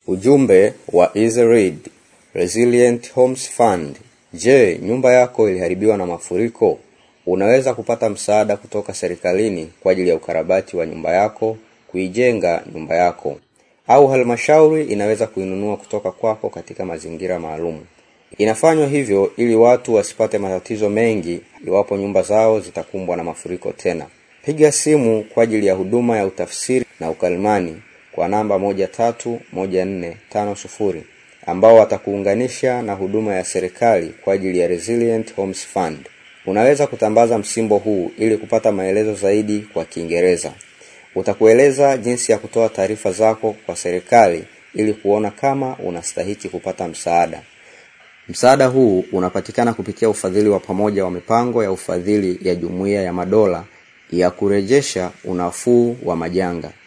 Ujumbe wa Easy Read Resilient Homes Fund. Je, nyumba yako iliharibiwa na mafuriko? Unaweza kupata msaada kutoka serikalini kwa ajili ya ukarabati wa nyumba yako, kuijenga nyumba yako, au halmashauri inaweza kuinunua kutoka kwako katika mazingira maalum. Inafanywa hivyo ili watu wasipate matatizo mengi iwapo nyumba zao zitakumbwa na mafuriko tena. Piga simu kwa ajili ya huduma ya utafsiri na ukalimani kwa namba moja tatu moja nne tano sufuri ambao watakuunganisha na huduma ya serikali kwa ajili ya Resilient Homes Fund. Unaweza kutambaza msimbo huu ili kupata maelezo zaidi kwa Kiingereza. Utakueleza jinsi ya kutoa taarifa zako kwa serikali ili kuona kama unastahiki kupata msaada. Msaada huu unapatikana kupitia ufadhili wa pamoja wa mipango ya ufadhili ya Jumuiya ya Madola ya kurejesha unafuu wa majanga.